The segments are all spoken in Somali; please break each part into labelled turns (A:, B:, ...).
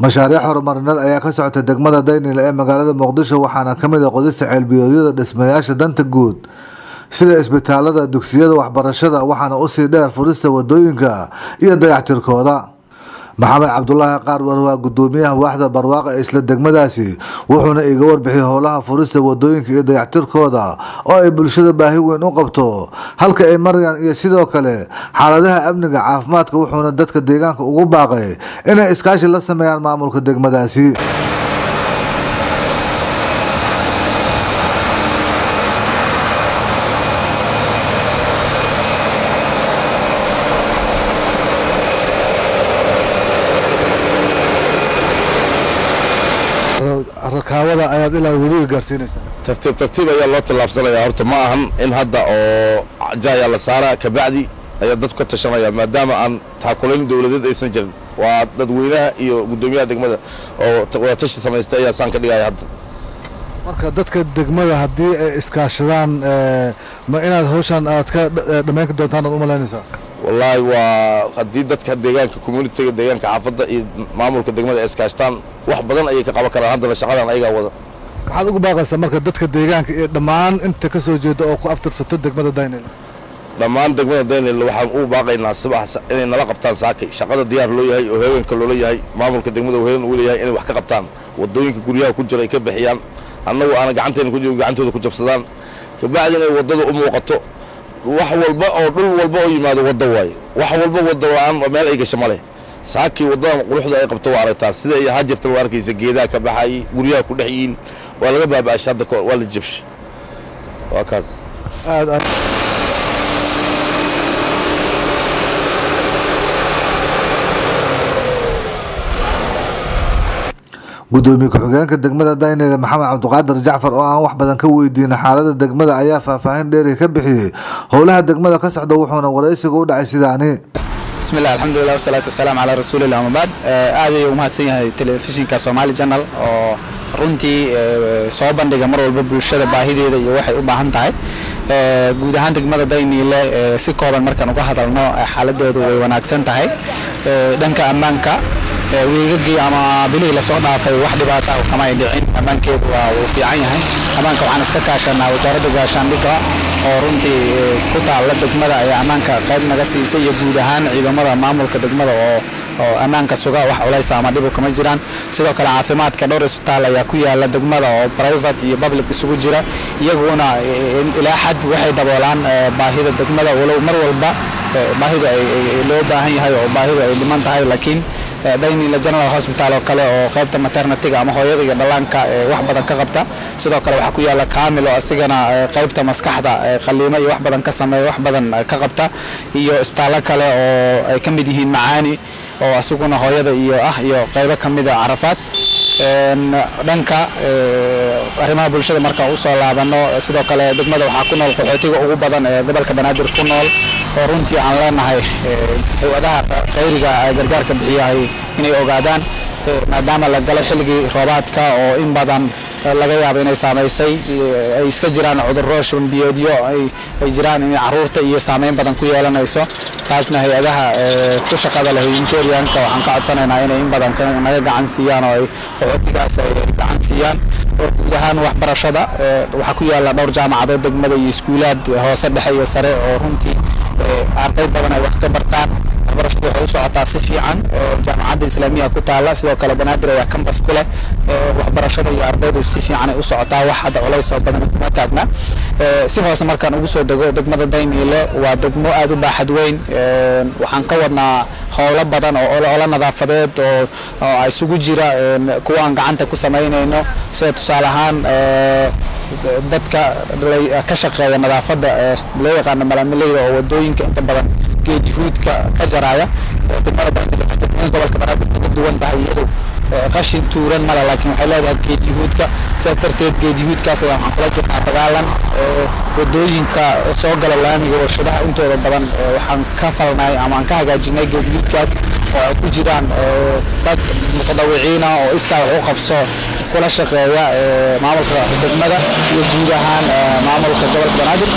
A: mashaariic horumarineed ayaa ka socota degmada daynile ee magaalada muqdisho waxaana kamid ah qodista ceelbiyoodyada dhismayaasha danta guud sida isbitaalada dugsiyada waxbarashada waxaana usii dheer furista wadooyinka iyo dayactirkooda maxamed cabdulaahi qaarwar waa gudoomiyaha waaxda barwaaqa ee isla degmadaasi wuxuuna iga warbixiyay howlaha furista wadooyinka iyo dayactirkooda oo ay bulshada baahi weyn u qabto halka ay marayaan iyo sidoo kale xaaladaha amniga caafimaadka wuxuuna dadka deegaanka ugu baaqay inay iskaashi la sameeyaan maamulka degmadaasi rakaabada ayaad ilaa weliga gaarsiinaysaa
B: tartiib tartiib ayaa loo tallaabsanayaa horta ma ahan in hadda oo jaayaa la saaraa kabacdi ayaa dadku ka tashanaya maadaama aan taakulayn dowladeed aysan jirin waa dadweynaha iyo guddoomiyaha degmada oo wadatashi samaystay ayaa saan ka dhigaya hadda
A: marka dadka degmada haddii ay iskaashadaan ma inaad hawshan aad ka dhammayn doontaan aad u malaynaysaa
B: wallaahi waa haddii dadka deegaanka communitiga deegaanka xaafadda iyo maamulka degmada ay iskaashtaan wax badan ayay ka qaban karaan haddana shaqadan ayagaa wada
A: maxaad ugu baaqaysaa marka dadka deegaanka iyo dhammaan inta ka soo jeeda oo ku abtirsato degmada daynil
B: dhammaan degmada daynil waxaan u baaqaynaa subax inay nala qabtaan saakay shaqada diyaar loo yahay oo haweenka loola yahay maamulka degmada haween uu leeyahay inay wax ka qabtaan wadooyinka guryaha ku jira ay ka bixiyaan annagu aana gacanteena ku jiro gacantooda ku jabsadaan kabacdi inay waddada u muuqato wax walba oo dhul walba oo yimaado waddo waaye wax walba wadda la-aan meel ay gasho ma leh saakii waddadan quruxda ay qabto waa aragtaa sida ay ahaa jirta waa arkaysa geedaha ka baxayay guryaha ku dhex yihiin waa laga baaba'ashay hadda kahor waa la jabshay waa kaas
A: aad aad gudoomiye ku-xigeenka degmada dayneyda maxamed cabdiqaadir jacfar oo aan wax badan ka weydiina xaalada degmada ayaa faahfaahin dheeri ka bixiyey howlaha degmada ka socda wuxuuna waraysiga u dhacay sidaani
C: bismillah alxamdulilah wasalaatu wasalaamu calaa rasuulillah amabaad aad ayuu umahadsan yahay telefishinka somaali janal oo runtii soo bandhiga mar walba bulshada baahideeda iyo waxay u baahan tahay guud ahaan degmada dayniile si kooban markaan uga hadalno xaaladeedu way wanaagsan tahay dhanka ammaanka weegagii ama bilihii lasoo dhaafay wax dhibaata ah kama ay dhicin ammaankeedu waa uu fiican yahay ammaanka waxaan iska kaashanaa wasaaradda gaashaandhigga oo runtii ku taalla degmada ayaa ammaanka qayb naga siisay iyo guud ahaan ciidamada maamulka degmada oo oo ammaanka suga wax culaysa ama dhibu kama jiraan sidoo kale caafimaadka dhowr isbitaal ayaa ku yaala degmada oo private iyo public isugu jira iyaguna ilaa xad waxay daboolaan baahida degmada walow mar walba baahidu ay loo baahan yahay oo baahidu ay dhiman tahay laakiin daynila general hospital oo kale oo qaybta maternityga ama hooyada iyo dhallaanka wax badan ka qabta sidoo kale waxaa ku yaala kaamil oo asigana qaybta maskaxda qaliimo iyo wax badan ka sameeya wax badan ka qabta iyo isbitaallo kale oo ay ka mid yihiin macaani oo asiguna hooyada iyo ah iyo qaybo ka mid a carafaad dhanka arrimaha bulshada markaan usoo laabano sidoo kale degmada waxaa ku nool qaxootiga ugu badan ee gobolka banaadir ku nool oo runtii aan leenahay hay-adaha khayriga gargaarka bixiyahay inay ogaadaan maadaama la galay xilligii roobaadka oo in badan laga yaabo inay saamaysay ay iska jiraan cudurro shubanbiyoodyo ay jiraan inay caruurta iyo saameyn badan ku yeelanayso taasna hay-adaha ku shaqada leh interianka waxaan ka codsanaynaa inay in badan naga gacan siiyaan oo ay qaxootigaas ay gacan siiyaan guud ahaan waxbarashada waxaa ku yaala dhowr jaamacadood degmada iyo iskuulaad hoose dhexe iyo sare oo runtii arday badan ay wax ka bartaan waxbarashadu waxay u socotaa si fiican jaamacadda islaamiya ku taala sidoo kale banaadir ayaa kambas ku leh waxbarashada iyo ardaydu si fiican ay u socotaa wax hadda culays oo badan kuma taagna si hoose markaan ugu soo dego degmada dayniile waa degmo aad u baaxad weyn waxaan ka wadnaa howlo badan oo olo nadaafadeed oo isugu jira kuwa aan gacanta ku samaynayno sida tusaale ahaan dadka ka shaqeeya nadaafadda loo yaqaano malamilayda oo wadooyinka inta badan geed yuhuudka ka jaraya degmada degmooyin gobolka banaadir kaga duwan tahay iyadu qashin tuuran male laakiin waxay leedahay geed yuhuudka sidaas darteed geed yuhuudkaas ayaa waxaan kula jirnaa dagaalan wadooyinka soo gala laamiga warshadaha intooda badan waxaan ka falnay ama aan ka hagaajinay geed yuhuudkaas oo ay ku jiraan dad mutadawiciina oo iskaa wax u qabso kula shaqeeya maamulka degmada iyo guud ahaan maamulka gobolka banaadir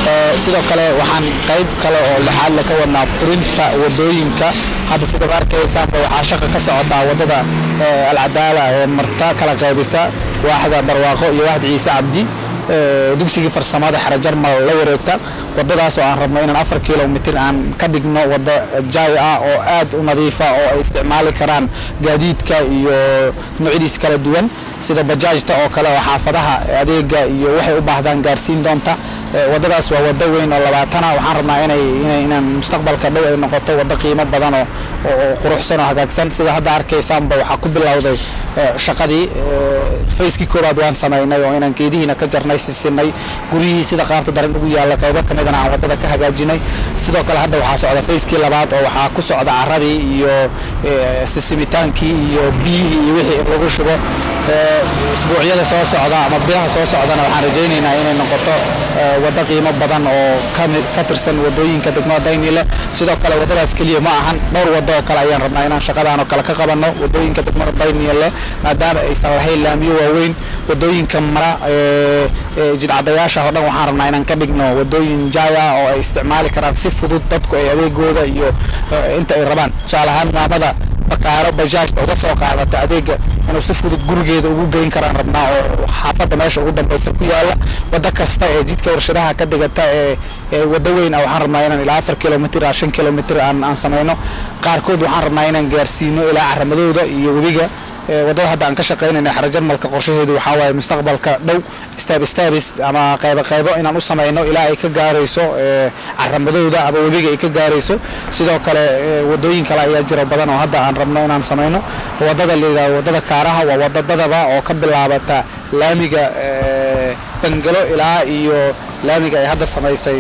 C: sidoo kale waxaan qayb kale oo lixaad le ka wadnaa furinta wadooyinka hadda sidaad arkaysaanba waxaa shaqa ka socotaa wadada alcadaala ee marta kala qaybisa waaxda barwaaqo iyo waaxda ciise cabdi dugsigii farsamada xero jarmal la wareegta wadadaas oo aan rabno inaan afar kilomitir aan ka dhigno wada jaay ah oo aad u nadiifa oo ay isticmaali karaan gaadiidka iyo noocyadiisa kala duwan sida bajaajta oo kale oo xaafadaha adeega iyo waxay u baahdaan gaarsiin doonta wadadaas waa wado weyn oo labaatana waxaan rabnaa inay inaan mustaqbalka dhow ay noqoto wado qiimo badan oo oo quruxsan oo hagaagsan sida hadda arkaysaanba waxaa ku bilowday shaqadii fayskii koowaad waan samaynay oo inaan geedihiina ka jarnay sisinay guryihii sida qaarta daran ugu yaalla qaybo ka midana aan wadada ka hagaajinay sidoo kale hadda waxaa socda fayskii labaad oo waxaa ku socda caradii iyo sisimitaankii iyo biyihii iyo wixii in lagu shubo isbuucyada soo socda ama bilaha soo socdana waxaan rajaynaynaa inay noqoto wado qiimo badan oo ka tirsan wadooyinka degmada daynile sidoo kale wadadaas keliya ma ahan dhowr wado oo kale ayaan rabnaa inaan shaqadaan oo kale ka qabanno wadooyinka degmada daynile maadaama aysan lahayn laamiyo waaweyn wadooyinka mara jidcadayaasha oo dhan waxaan rabnaa inaan ka dhigno wadooyin jaay ah oo ay isticmaali karaan si fudud dadku ay adeegooda iyo inta ay rabaan tusaale ahaan maamada bakaaro bajaajta uga soo qaadata adeega inuu si fudud gurigeeda ugu geyn karaan rabnaa oo xaafadda meesha ugu dambaysa ku yaala wado kasta ee jidka warshadaha ka digata ee wado weyn ah waxaan rabnaa inaan ilaa afar kilomitir a shan kilomitir aan aan samayno qaarkood waxaan rabnaa inaan gaarsiino ilaa caramadooda iyo webiga wadada hadda aan ka shaqaynayna xero jarmalka qorshaheedu waxaa waaye mustaqbalka dhow staab staabis ama qaybo qaybo inaan u samayno ilaa ay ka gaarayso caramadowda ama webiga ay ka gaarayso sidoo kale wadooyin kale ayaa jira badan oo hadda aan rabno inaan samayno wadada layidhahdo wadada kaaraha waa wadadadaba oo ka bilaabata laamiga bangalo ilaa iyo laamiga ay hadda samaysay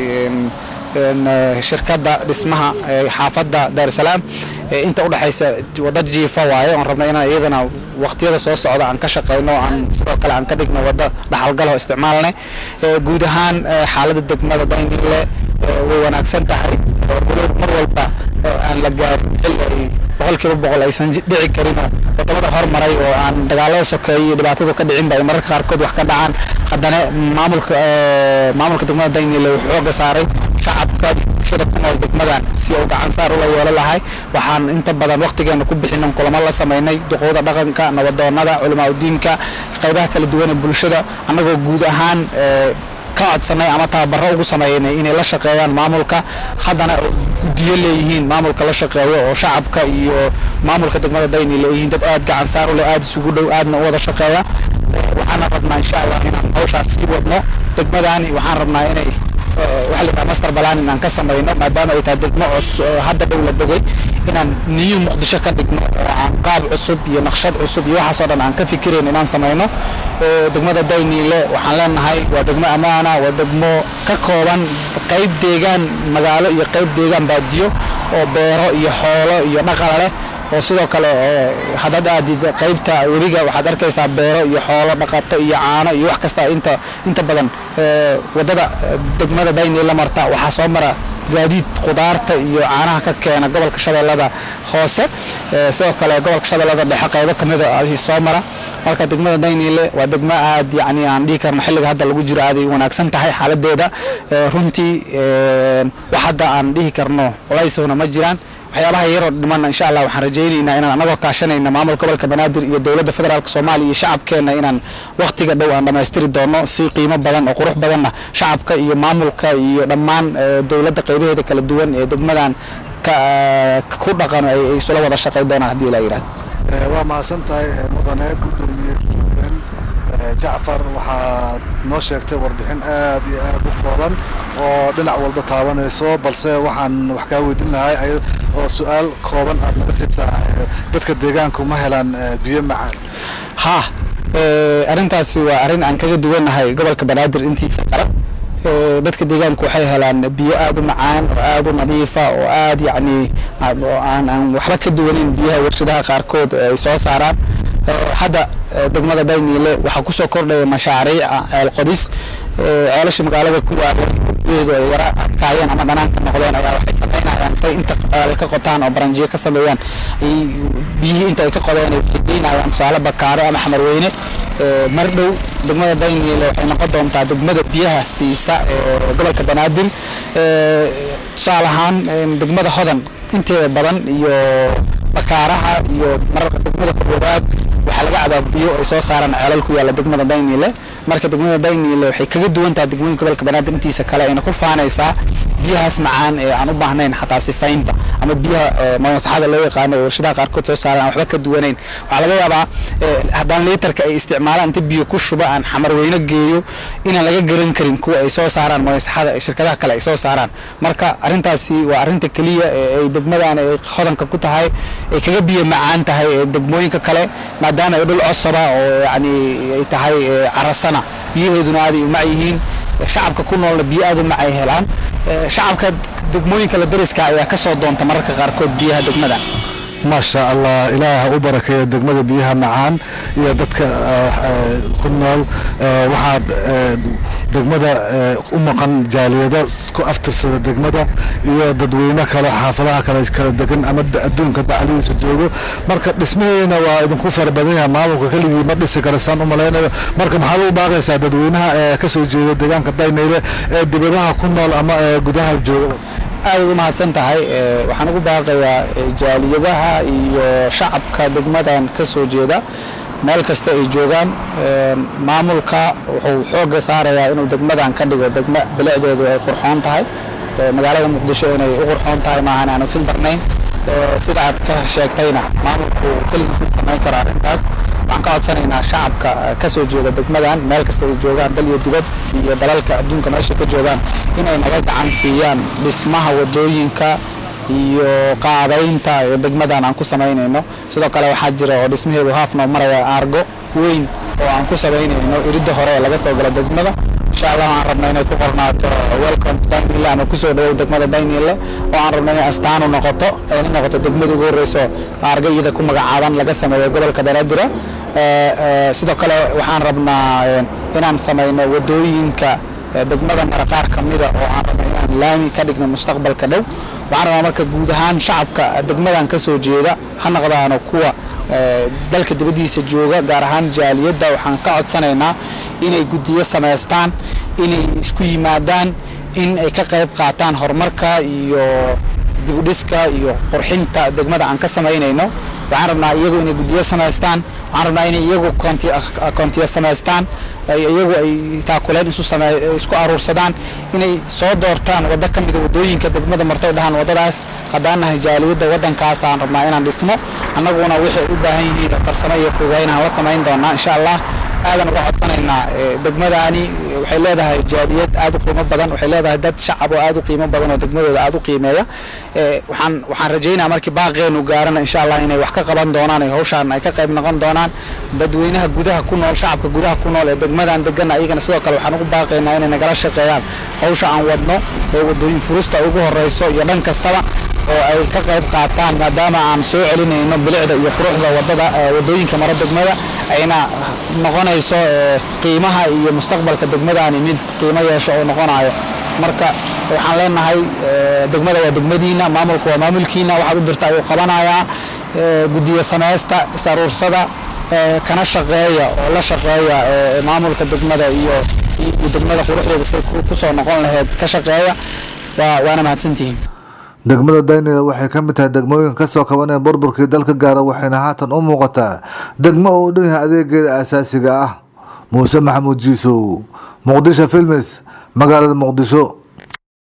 C: shirkadda dhismaha xaafadda daarusalaam inta udhexaysa wada jiifa waaye oon rabna inaan iyadana waqtiyada soo socda aan ka shaqayno aan sidoo kale aan ka dhigno wada dhaxalgal oo isticmaalnay guud ahaan xaaladda degmada daynile way wanaagsan tahay mar walba aan la gaarin xil ay boqolkiiba boqol aysan dhici karin wadamada hormaray oo aan dagaalada sokeeyo iyo dhibaatadu ka dhicin ba ay mararka qaarkood wax ka dhacaan haddana maamulka maamulka degmada daynile wuxuu xooga saaray shacabka bulshada ku nool degmadan si uu gacan saar ula yeelo lahay waxaan inta badan waqtigeena ku bixinan kulamo la samaynay duqowda dhaqanka nabadoonada culamaa udiinka qaybaha kala duwan ee bulshada annagoo guud ahaan ka codsanay ama tababaro ugu sameeynay inay la shaqeeyaan maamulka haddana gudiyo leeyihiin maamulka la shaqeeyo oo shacabka iyo maamulka degmada dayni leeyihiin dad aad gacan saar u leh aad isugu dhow aadna u wada shaqeeya waxaana rabnaa insha allah inaan hawshaas sii wadno degmadani waxaan rabnaa inay waxa la yidhaha master balan inaan ka samayno maadaama ay tahay degmo cus hadda dhow la degay inaan niyu muqdisho ka dhigno oo aan qaab cusub iyo naqshad cusub iyo waxaasoo dhan aan ka fikirayn inaan samayno degmada dayniile waxaan leenahay waa degmo ammaana waa degmo ka kooban qayb deegaan magaalo iyo qayb deegaan baadiyo oo beero iyo xoolo iyo dhaqala leh oo sidoo kale haddaad aadid qaybta weliga waxaad arkaysaa beero iyo xoolo dhaqato iyo caano iyo wax kasta inta inta badan wadada degmada dayni la marta waxaa soo mara gaadiid khudaarta iyo caanaha ka keena gobolka shabeellada hoose sidoo kale gobolka shabeellada dhexe qaybo kamida soo mara marka degmada dayniile waa degmo aad yani aan dhihi karno xilliga hadda lagu jiro aaday wanaagsan tahay xaaladeeda runtii wax hadda aan dhihi karno culaysowna ma jiraan waxyaabaha yaroo dhimanna insha allah waxaan rajaynaynaa inaan anagoo kaashanayna maamul gobolka banaadir iyo dowladda federaalk soomaaliya iyo shacabkeenna inaan wakhtiga dhow aan dhammaystiri doono si qiimo badan oo qurux badanna shacabka iyo maamulka iyo dhammaan dowladda qaybaheeda kala duwan ee degmadan ku dhaqan ay isula wada shaqayn doonaan haddii ilaa yidhahdo
A: waa mahadsan tahay mudane gudoomiye jacfar waxaad noo sheegtay warbixin aad iyo aad u kooban oo dhinac walba taabanayso balse waxaan wax kaa weydiin lahay oo su-aal kooban aad naga siisaa dadka deegaanku ma helaan biyo macaan
C: ha arrintaasi waa arrin aan kaga duwanahay gobolka banaadir intiisa kale dadka deegaanku waxay helaan biyo aad u macaan oo aad u nadiifa oo aad yacni aan aan waxba ka duwanin biyaha warshadaha qaarkood ay soo saaraan hadda degmada dayniile waxaa kusoo kordhaya mashaariica ceel qodis ceelasha magaalada ku yaala biyaheedu ay yara adkaayeen ama dhanaanka noqdeen ayaa waxay sameynayaan intay inta ka qotaan oo baranjiyo ka sameeyaan biyihii inta ay ka qodeen ay geynayaan tusaale bakaaro ama xamarweyne mar dhow degmada dayniile waxay noqon doontaa degmada biyaha siisa ee gobolka banaadir tusaale ahaan degmada hodan inteeda badan iyo bakaaraha iyo mararka degmada koowaad waxaa laga cabaa biyo ay soo saaraan ceelal ku yaalla degmada dayniile marka degmada dayniile waxay kaga duwan tahay degmooyinka gobolka banaadir intiisa kale ayna ku faanaysaa biyahaas macaan ee aan u baahnayn xataa sifaynta ama biyaha masaxada loo yaqaano ee warshadaha qaarkood soo saaraan waxba ka duwanayn waxaa laga yaabaa haddaan liitarka ay isticmaalaan inta biyo ku shuba aan xamar weyno geeyo inaan laga garan karin kuwa ay soo saaraan masaxada ee shirkadaha kale ay soo saaraan marka arrintaasi waa arrinta keliya ee ay degmadan ay hodanka ku tahay ay kaga biyo macaan tahay ee degmooyinka kale maadaama ay dhul cosaba oo yani ay tahay carasana biyaheeduna aaday u mac yihiin shacabka ku noolna biyo aad u mac ay helaan shacabka degmooyinka la dariska ayaa ka soo doonta mararka qaarkood biyaha degmada
A: maasha allah ilaah u barakeeya degmada biyaha macaan iyo dadka ku nool waxaad degmada u maqan jaaliyado ku aftirsada degmada iyo dadweyne kale xaafadaha kale kala degan ama adduunka dacladiisa joogo marka dhismaheena waa idinku fara badan yahay maamulka keligii ma dhisi kale saan u malaynayo marka maxaad u baaqaysaa dadweynaha ee ka soo jeeda deegaanka daynayle ee dibadaha ku nool ama ee gudaha jooga
C: aadaad u mahadsan tahay waxaan ugu baaqayaa jaaliyadaha iyo shacabka degmadan ka soo jeeda meel kasta ay joogaan maamulka wuxuu xoogga saarayaa inuu degmadan ka dhigo degmo bilicdeedu ay qurxoon tahay magaalada muqdisho inay u qurxoon tahay maahan aanu fildarnayn sida aad ka sheegtayna maamulku keligiis ma samayn karo arrintaas waxaan ka codsanaynaa shacabka ka soo jeeda degmadan meel kasta ay joogaan dal iyo dibad iyo dalalka adduunka meesha ka joogaan inay naga gacan siiyaan dhismaha wadooyinka iyo qaadaynta ee degmadan aan ku samaynayno sidoo kale waxaa jira oo dhismaheedu haafnoo maraya aargo weyn oo aan ku samaynayno iridda hore ee laga soo galo degmada insha allah waxaan rabnaa inay ku qornaato welcome to daynile ama kusoo dhawow degmada daynile oo aan rabnaa inay astaanu noqoto ayna noqoto degmada ugu horreyso aarga iyada ku magacaaban laga sameeyo gobolka banaadir sidoo kale waxaan rabnaa inaan samayno wadooyinka degmada mara qaar ka mida oo aan rabno inaan laami ka dhigno mustaqbalka dhow waxaan rabaa marka guud ahaan shacabka degmadan ka soo jeeda ha noqdaano kuwa dalka dibaddiisa jooga gaar ahaan jaaliyadda waxaan ka codsanaynaa inay guddiyo samaystaan inay isku yimaadaan in ay ka qayb qaataan horumarka iyo dibudhiska iyo qurxinta degmada aan ka samaynayno waxaan rabnaa iyagu inay guddiyo samaystaan waxaan rabnaa inay iyagu koontiyo samaystaan iyagu ay taakuleen isu isku aruursadaan inay soo doortaan waddo ka mida waddooyinka degmada marto dhahaan waddadaas haddaan nahay jaaliyadda waddankaas aan rabnaa inaan dhisno annaguna waxay u baahan yihiin farsamo iyo fududayn aan la samayn doonaa insha allah aadan uga codsanaynaa degmadaani waxay leedahay jaaliyad aad u qiimo badan waxay leedahay dad shacab oo aad u qiimo badan oo degmadooda aad u qiimeeya waxaan waxaan rajaynaa markii baaqeenu gaarana insha allah inay wax ka qaban doonaan ee hawshaan ay ka qayb noqon doonaan dadweynaha gudaha ku nool shacabka gudaha ku nool ee degmadan degan ayagana sidoo kale waxaan ugu baaqaynaa inay nagala shaqeeyaan hawsha aan wadno ee wadooyin furusta ugu horeyso iyo dhan kastaba oo ay ka qayb qaataan maadaama aan soo celinayno bilicda iyo quruxda wadada wadooyinka maro degmada ayna noqonayso qiimaha iyo mustaqbalka degmadani mid qiimo yeesho oo noqonayo marka waxaan leenahay degmada waa degmadiina maamulka waa maamulkiina waxaad u dirta ayuu qabanayaa guddiyo samaysta is-aruursada kana shaqeeya oo la shaqeeya maamulka degmada iyo degmada quruxdeeda say kusoo noqon lahayd ka shaqeeya waana mahadsantihiin
A: degmada daynila waxay ka mid tahay degmooyinka kasoo kabaneen burburkii dalka gaara waxayna haatan u muuqataa degmo oo u dhan yahay adeegeeda asaasiga ah muuse maxamuud jiisow muqdisho filmis magaalada muqdisho